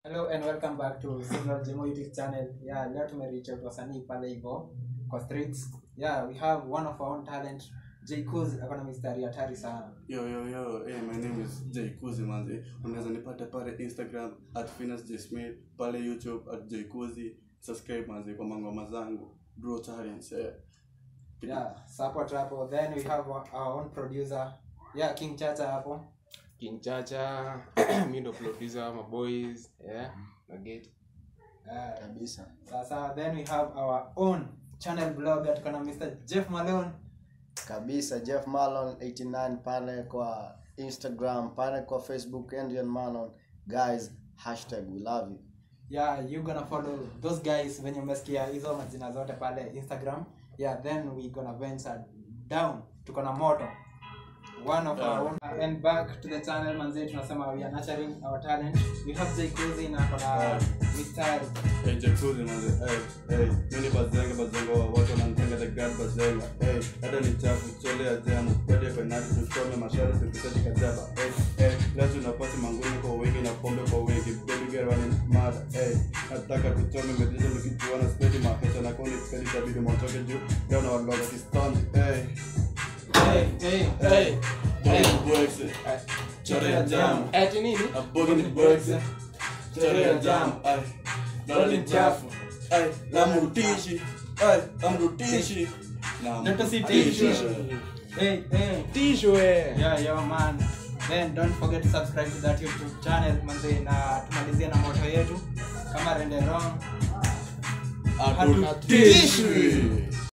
Hello and welcome back to Signal Jemo YouTube channel. Yeah, leo tumereach out wasanii pale hivyo kwa streets. Yeah, we have one of our own talent J Kuz akona mistari hatari sana. Yo, yo, yo, hey, my name is Jay Kuzi manzi. Unaweza nipata pale Instagram at Finas J Smith, pale YouTube at Jay Kuzi. Subscribe manzi kwa mangoma zangu. Bro Talents, eh. Yeah, support hapo. Then we have our our own producer. Yeah, King Chacha hapo. King Chacha, mi ndo producer my boys, yeah, na get. Uh, kabisa sasa then we have our own channel blogger tukona Mr. Jeff Malone. kabisa jeff malon 89 pale kwa instagram pale kwa facebook Adrian malon guys hashtag we love you yeah you gonna follow those guys venye umesikia hizo majina zote pale instagram yeah then we gonna venture down tuko na moto one of our own and back to the channel manzi tunasema we are nurturing our talent we have Jay Kuzi na kona mistari Hey, Jay Kuzi manzi. Hey, hey. Mimi bazenga bazenga wa watu wananitenga the god bazenga. Hey, hata ni chafu chole ya jamu. Kwende penalty tusome mashari tukisaji kajaba. Hey, hey. Leo tunapasi mangumi kwa wingi na pombe kwa wingi. Baby girl wani mada. Hey, nataka tuchome medizo nikijuana spedi maheta na koni spedi tabidi mwatoke juu. Leo na waloga kistondi. Hey. hey hey Hey, hey, bwekse. Chore ya jamu. Ati nini? Abogi ni bwekse. Chore ya jamu. Ay, lolo ni chafu. Ay, lamrutishi. Ay, amrutishi. Ndoto si Lamrutishi. hey hey Tisho eh. yeah yeah man then don't forget to subscribe to that youtube channel manzi na tumalizie na moto yetu kama rende wrong Hatutishi.